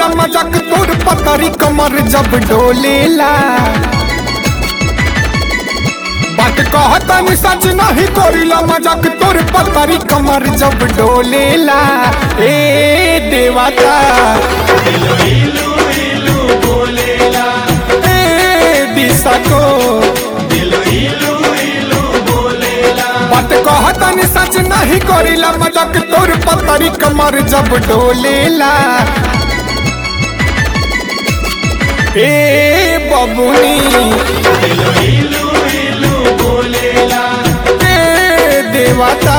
करीला मजाक तोर पतरी कमर जब डोलेला बात कहतनी सच नहीं करीला मजाक तोर पतरी कमर जब डोलेला ए देवता ए दिशा को बात कहतनी सच नहीं करीला मजाक तोर पतरी कमर जब डोलेला ए बबुनी ए देवता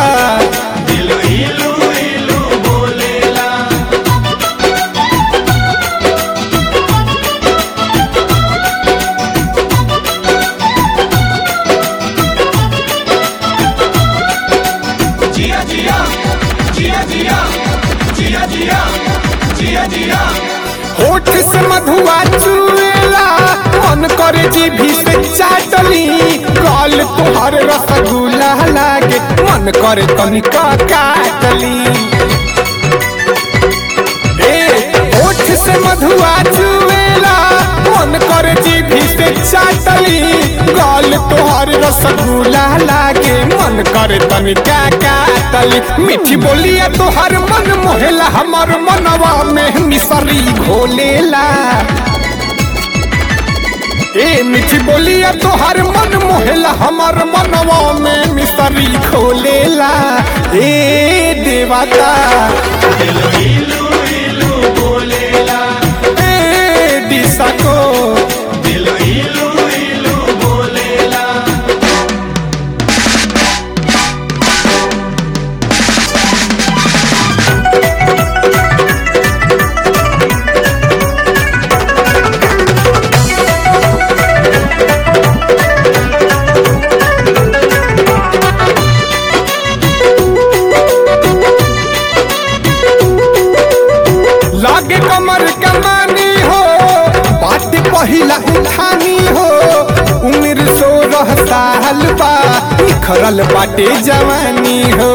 जिया जिया जिया जिया जिया जिया जिया जिया होठ से मधुआ चुएला मन करे जीभी से चाटली गाल तुहर रसगुल्ला लागे मन करे तनिका काटली ए होठ से मधुआ चुएला मन करे जीभी से चाटली गाल तुहर रसगुल्ला लागे मन करे तनिका काटली मीठी बोलिया तुहर मन मोहेला हमर मनवा में मिसरी घोलेला ए मीठी बोलिया तोहर मन मोहेला हमर मनवा में मिसरी खोलेला ए देवता ए दिशा को लागे कमर कमानी हो बात पहिला उठानी हो उम्र सोलह साल बा निखरल बाटे जवानी हो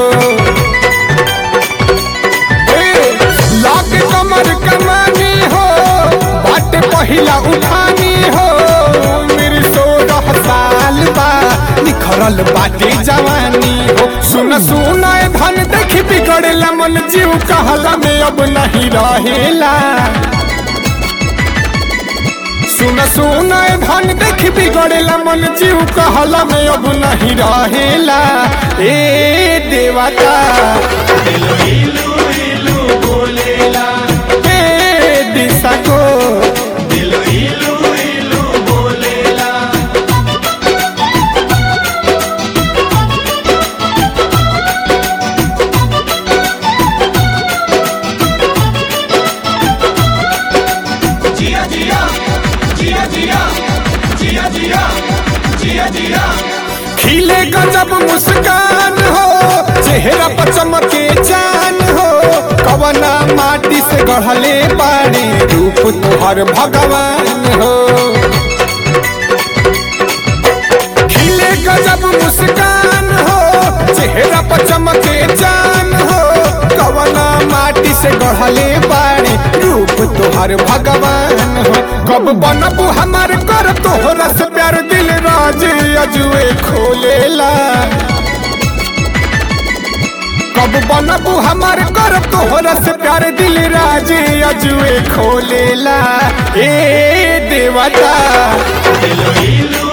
ए, लागे कमर कमानी हो बात पहिला उठानी हो उम्र सोलह साल बा निखरल बाटे जवानी हो सुन सुन ए धन देख बिगड़ेला मन जीव कहला में अब नहीं रहेला सुन सुन ए धन देख बिगड़ेला मन जीव कहला में अब नहीं रहेला ए देवता ए दिशा को जिया जिया जिया जिया जिया जिया जिया जिया खिले गजब मुस्कान हो चेहरा पर चमके चान हो कवना माटी से गढ़ले बाड़े रूप तोहर भगवान हो खिले गजब मुस्कान हो चेहरा पर चमके चान हो कवना माटी से गढ़ले बाड़े रूप तोहर भगवान हो कब बनबू हमार कर तोहरा से प्यार दिल राज अजुए खोलेला कब बनबू हमार कर तोहरा से प्यार दिल राज अजुए खोलेला ए देवता दिलो इलू